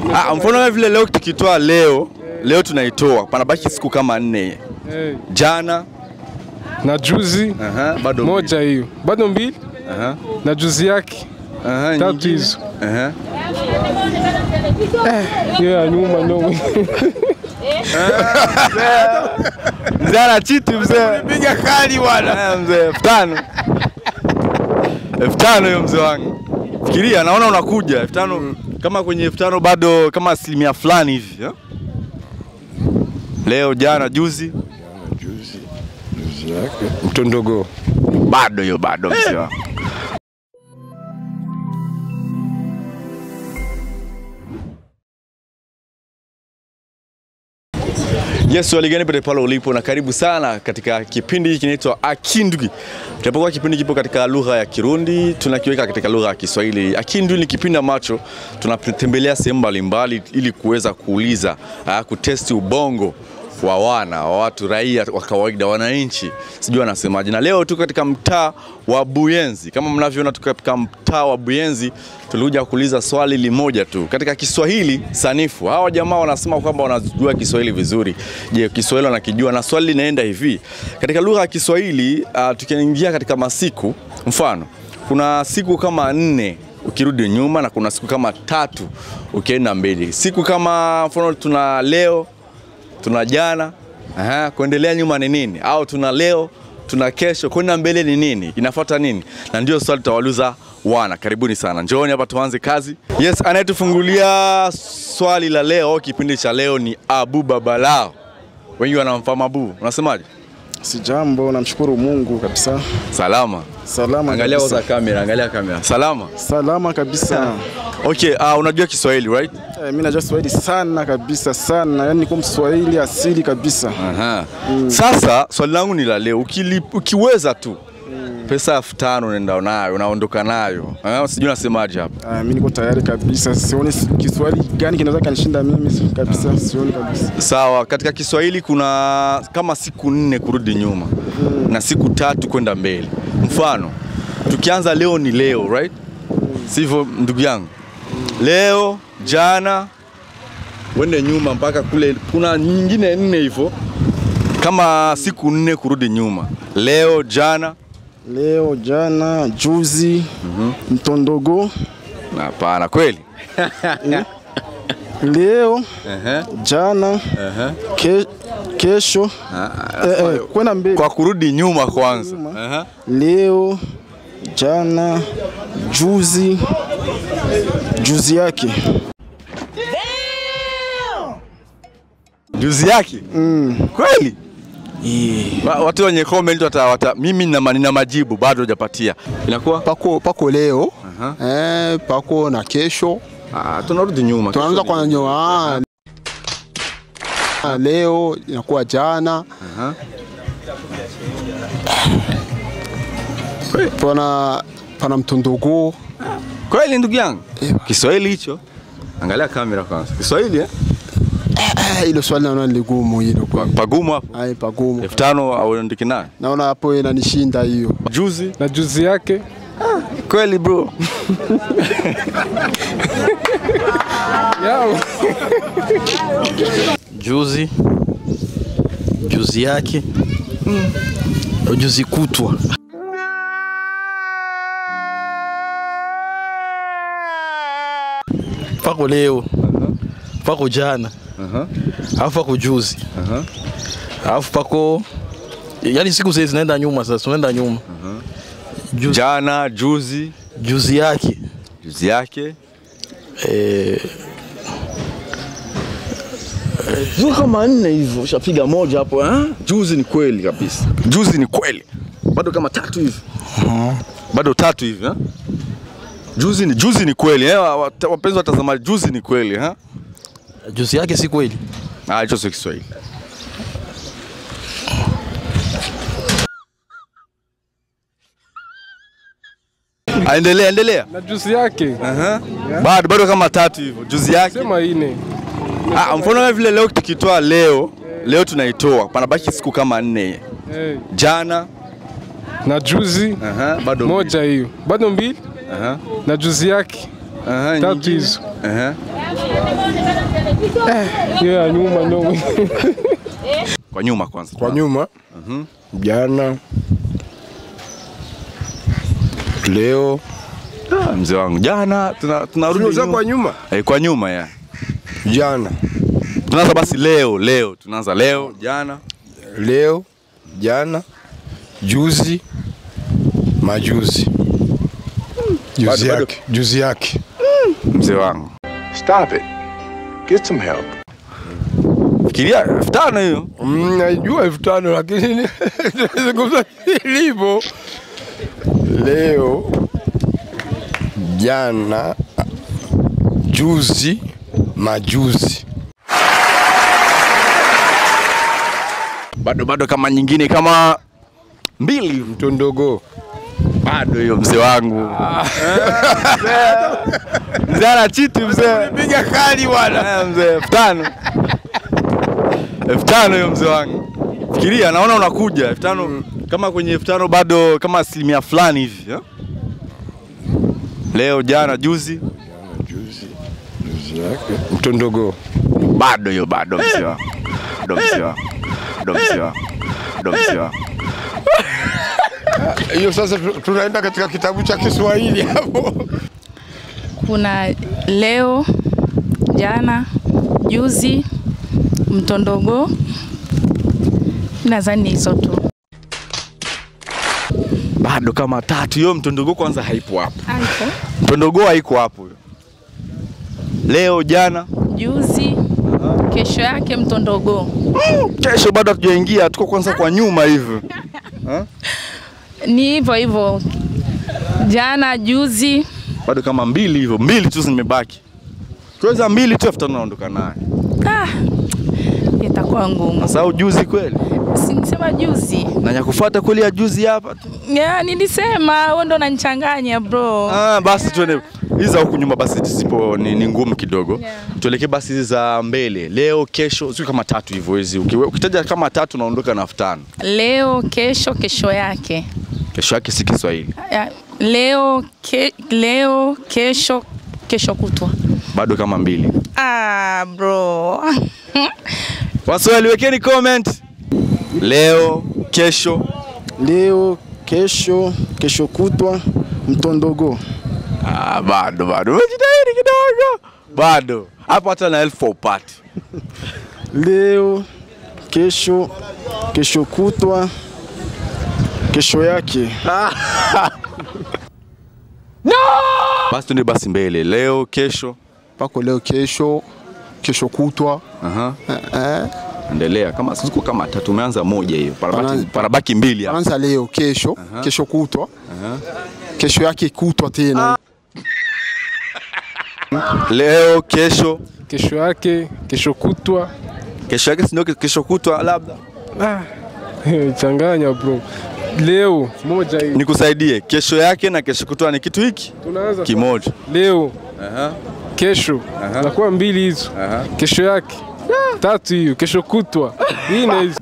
Ah, mfano kama vile leo tukitoa leo, leo tunaitoa, panabaki siku kama nne. Eh, Jana, na juzi aha, bado moja hiyo bado mbili mbili. Aha, na juzi yake aha, tatu nyingine. hizo Aha. hiyo ya nyuma ndio Mzee ana chiti mzee. Piga kali bwana. Eh, mzee elfu tano. Elfu tano hiyo mzee wangu. Fikiria naona unakuja elfu tano kama kwenye elfu tano bado kama asilimia fulani hivi. eh? Leo jana juzi juzi juzi yake mtondogo bado hiyo bado mzee wangu. Yes, waligani pote pale ulipo na karibu sana katika kipindi hiki kinaitwa Akindwi. Tunapokuwa kipindi kipo katika lugha ya Kirundi, tunakiweka katika lugha ya Kiswahili. Akindwi ni kipindi ambacho tunatembelea sehemu mbalimbali ili kuweza kuuliza, uh, kutesti ubongo wa wana wa watu raia wa kawaida wananchi, sijui wanasemaje. Na leo tuko katika mtaa wa Buyenzi, kama mnavyoona, tuko katika mtaa wa Buyenzi. Tulikuja kuuliza swali limoja tu katika Kiswahili sanifu. Hawa jamaa wanasema kwamba wanajua Kiswahili vizuri. Je, Kiswahili wanakijua? Na swali linaenda hivi, katika lugha ya Kiswahili uh, tukiingia katika masiku, mfano kuna siku kama nne ukirudi nyuma na kuna siku kama tatu ukienda mbele. Siku kama mfano tuna leo tuna jana aha, kuendelea nyuma ni nini? Au tuna leo, tuna kesho, kwenda mbele ni nini? Inafuata nini? Na ndio swali tutawauliza wana. Karibuni sana, njooni hapa tuanze kazi. Yes, anayetufungulia swali la leo, kipindi cha leo ni Abu Babalao. Wengi wanamfahamu Abu, unasemaje? Si jambo, namshukuru Mungu kabisa. Salama. Salama Angalia kabisa. kwanza kamera, angalia kamera. Salama. Salama kabisa. Okay, uh, unajua Kiswahili right? Eh, mimi najua Kiswahili sana kabisa sana, yaani niko Mswahili asili kabisa. Aha. Sasa swali langu ni la leo, Ukili, ukiweza tu pesa elfu tano unaenda nayo unaondoka nayo, Ah, sijui unasemaje hapa. Ah, mimi niko tayari kabisa, sioni si- Kiswahili gani kinaweza kanishinda mimi si- kabisa, sioni kabisa. Sawa, katika Kiswahili kuna kama siku nne kurudi nyuma na siku tatu kwenda mbele. Mfano, tukianza leo ni leo right? Sivyo ndugu yangu? Leo, jana, wende nyuma mpaka kule, kuna nyingine nne hivyo, kama siku nne kurudi nyuma. Leo, jana, Leo, jana, juzi, mtondogo, na hapana kweli. leo, Ehe, jana, ehe. ke, kesho, eh, eh, kwenda mbele. Kwa kurudi nyuma kwanza. Nyuma. Ehe. Leo, jana, juzi, juzi yake. Juzi yake kweli? Wa- Watu wenye comment wata, wata, mimi nina ma- nina majibu bado hujapatia. Inakuwa pako pako leo Aha. eh, pako na kesho ah, tunarudi nyuma. tunaanza Kesho kwa ni- nyoa ah, leo inakuwa jana Aha. pana pana mtondogo Kweli ndugu yangu, Kiswahili hicho. Angalia kamera kwanza. Kiswahili eh? eh, ilo swali naona ni ligumu hilo Pa- kwa Pagumu hapo. ai pagumu elfu tano au andiki nayo. naona hapo inanishinda hiyo Juzi na juzi yake kweli bro. yao juzi juzi yake juzi kutwa pako leo pako jana alafu pako juzi alafu pako yani siku zile zinaenda nyuma sasa tunaenda nyuma juzi, Jana, juzi, juzi yake juzi yake. eh, Sio kama nne hivyo, ushapiga moja hapo eh? Juzi ni kweli kabisa. Juzi ni kweli. Bado kama tatu hivi. Bado tatu hivi eh? Juzi ni juzi ni kweli eh? wa- wa- Wapenzi watazamaji, juzi ni kweli eh? Juzi yake si kweli. Ah, hicho sio Kiswahili. Ah, Endelea, endelea. na juzi yake Aha. Bado bado kama tatu hivyo. Juzi yake. sema ine Ah, mfano kama vile leo tukitoa leo, leo tunaitoa. Panabaki siku kama nne. eh, Jana, na juzi aha, bado moja hiyo bado mbili Aha. na juzi yake Aha, tatu nyingine. hizo. Aha. Hiyo ya nyuma ndio. Kwa nyuma kwanza. Kwa nyuma jana, leo Ah, mzee wangu jana tuna- tunarudi Tunauza nyuma. kwa nyuma Eh, kwa nyuma ya. jana, Tunaanza basi leo, leo tunaanza leo, jana. leo, jana, juzi, majuzi, juzi bado- yake, juzi yake. Mzee wangu. Stop it. Get some help. Fikiria elfu tano hiyo. Mm, najua elfu tano lakini zungumza ilivyo leo, jana, juzi, majuzi. Bado bado kama nyingine kama mbili hivi. Mtondogo bado hiyo mzee wangu. Mzee ana chiti mzee. piga kali bwana. Eh, mzee elfu tano. Elfu tano hiyo mzee wangu. Fikiria naona unakuja elfu tano kama kwenye elfu tano bado kama asilimia fulani hivi. eh? Leo jana juzi Juzi, juzi yake mtondogo bado hiyo bado mzee wangu. Bado mzee wangu. Bado mzee wangu. Bado mzee wangu. hiyo. Sasa tu- tunaenda katika kitabu cha Kiswahili hapo. kuna leo, jana, juzi, mtondogo. Nadhani hizo tu. Bado kama tatu hiyo mtondogo kwanza haipo hapo. Hapo. Mtondogo haiko hapo hiyo. Leo jana Juzi, kesho yake mtondogo. kesho bado hatujaingia, tuko kwanza kwa nyuma hivi. Ni hivyo hivyo, jana, juzi. Bado kama mbili hivyo, mbili tu zimebaki. Tuweza mbili tu afuta tunaondoka naye. Ah, itakuwa ngumu. Sasa ujuzi kweli. Si nisema juzi. Na nyakufuata kweli ya juzi hapa tu. Ya, nilisema wewe ndo unanichanganya bro. Ah, basi tuende hizi za huku nyuma basi zipo ni, ni ngumu kidogo. Yeah. Tuelekee basi hizi za mbele. Leo, kesho, sio kama tatu hivyo hizi. Ukiwe- Ukitaja kama tatu unaondoka na elfu tano. Leo, kesho, kesho yake. Kesho yake si Kiswahili. Ya, leo, ke, leo, kesho, kesho kutwa. Bado kama mbili. Ah, bro. Waswahili wekeni comment. Leo, kesho, Leo, kesho, kesho kutwa, mtondogo. Ah, bado bado umejitahidi kidogo, bado hapo, hata na elfu upati. Leo, kesho, kesho kutwa, kesho yake. Basi tuende basi mbele, leo kesho. pako leo, kesho, kesho kutwa Aha. eh, Endelea kama siku kama tatu, umeanza moja hiyo, parabaki, Pana- parabaki mbili hapa. anza leo, kesho, kesho kutwa, kesho yake kutwa tena. Leo kesho, Kesho yake, kesho kutwa. kesho yake sindio? Kesho kutwa labda Ah, changanya bro. Leo moja hii. nikusaidie. Kesho yake na kesho kutwa ni kitu hiki Tunaanza kimoja. leo, Aha. kesho. Nakuwa mbili hizo. Kesho yake. Tatu hiyo, kesho kutwa. Nne hizo.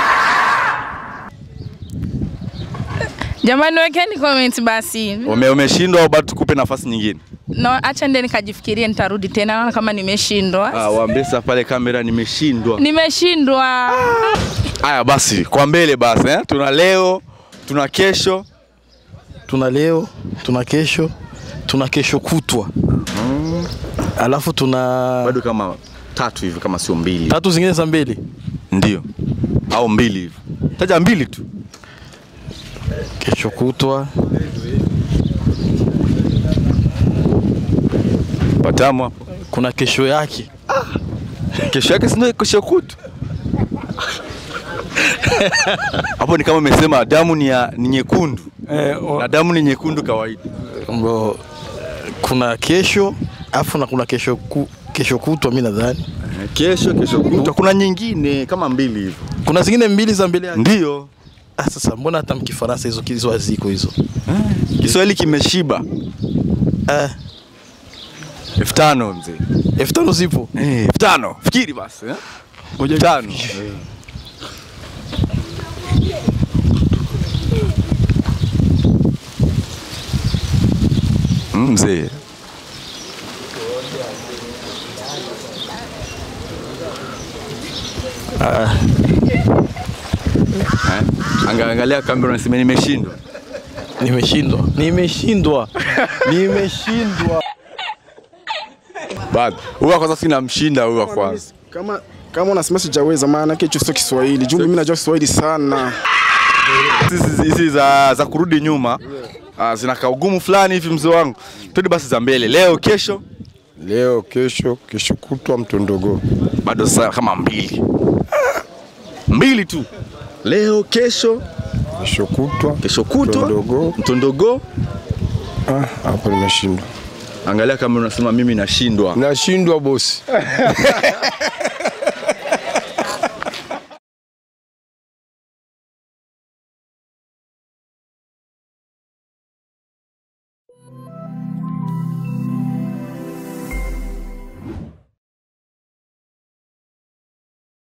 Jamani, wekeni comment basi. Ume, umeshindwa au bado tukupe nafasi nyingine? No, acha ndio nikajifikirie, nitarudi tena. Naona kama nimeshindwa. Ah, waambie sasa pale kamera, nimeshindwa. Nimeshindwa. Haya basi, kwa mbele basi eh? Tuna leo, tuna kesho, tuna leo, tuna kesho, tuna kesho kutwa, alafu tuna bado kama tatu hivi, kama sio mbili. tatu zingine za mbili, Ndio. Au mbili hivi. Taja mbili tu. kesho kutwa, Patamu hapo. kuna kesho yake, Kesho yake sio kesho kutu. Hapo ni kama umesema damu ni, ya, ni nyekundu na damu ni nyekundu kawaida. Mbo, kuna kesho alafu na kuna kesho, ku, kesho kutwa mi nadhani Kesho, kesho kutwa. Kuna nyingine kama mbili hivi. kuna zingine mbili za mbele yake. Ndio. Ah, sasa mbona hata mkifaransa hizo hizo haziko hizo Kiswahili kimeshiba. eh, elfu tano mzee. elfu tano zipo Eh, elfu tano. Fikiri basi eh? Elfu tano. Mm, Mzee. Ah, Eh? Anga- Angalia kamera unasema nimeshindwa. nimeshindwa, nimeshindwa, nimeshindwa. Bado. Huyu wa kwanza sina mshinda huyu wa kwanza. Kama kama unasema sijaweza, maana yake hicho sio Kiswahili. Juu mimi najua Kiswahili sana. Hizi hizi za, za kurudi nyuma ah, zinakaa ugumu fulani hivi mzee wangu. Twende basi za mbele. Leo kesho Leo, kesho, kesho kutwa mtondogo. bado saa kama mbili. Mbili tu. Leo kesho, Kesho kutwa. kesho kutwa Mtondogo. mtondogo. Ah, hapo nimeshindwa. Angalia kama unasema mimi nashindwa. Nashindwa bosi.